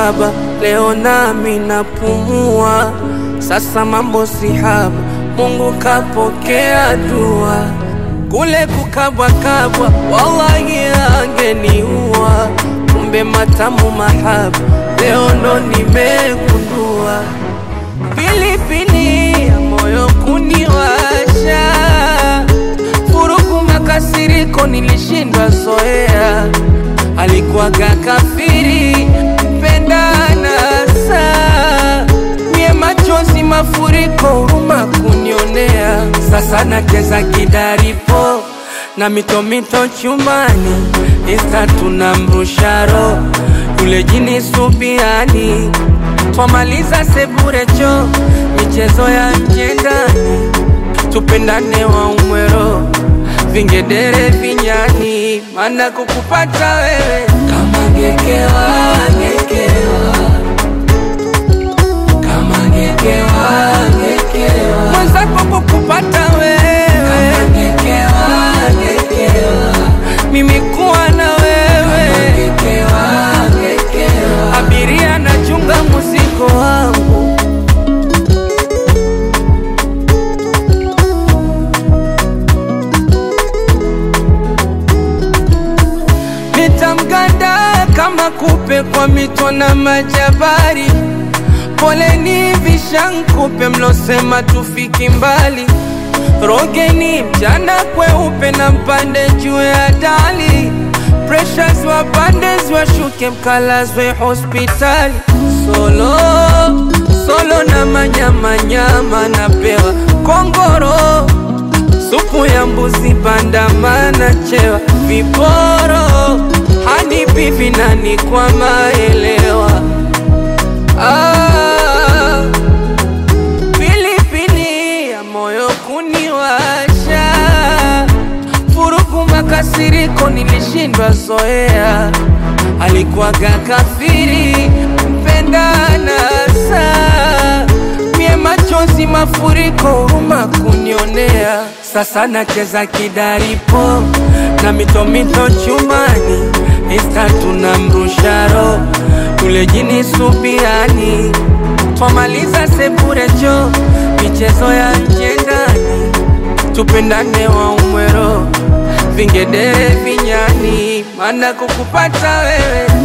baba, leo nami napumua. Sasa mambo si haba, Mungu kapokea dua. Kule kukabwakabwa, wallahi angeniua. Kumbe matamu mahaba, leo ndo nimegundua. Pilipili ya moyo kuniwasha, furugu makasiriko nilishindwa zoea. Alikuwaga kafiri mpendana saa mie machozi mafuriko huruma kunionea. Sasa nacheza kidaripo na mitomito chumani, Insta tunamrusharo yule jini subiani, twamaliza seburecho michezo ya nje ndani, tupendane wa umwero vingedere vinyani, mana kukupata wewe kama ngekewa ngekewa kama ngekewa ngekewa mwenzako kukupata wewe kama ngekewa ngekewa mimi kuwa na wewe kama ngekewa ngekewa abiria nachunga muziko wangu nitamganda kama kupe kwa mito na majabari. Poleni vishankupe mlosema tufiki mbali, rogeni mchana kweupe na mpande juu ya dali, pressures wapande washuke mkalazwe hospitali. Solo solo na manyamanyama napewa kongoro supu ya mbuzi bandamana chewa viporo hadi bibi nani kwa maelewa ah, pilipili ya moyo kuniwasha furuku makasiriko nilishindwa zoea alikuwaga kafiri mpendana saa mie machozi mafuriko huruma kunionea sasa nacheza kidaripo na mitomito chumani Insta tunamrusharo yule jini subiani twamaliza sepurecho michezo ya nje ndani tupendane wa umwero vingedere vinyani mana kukupata wewe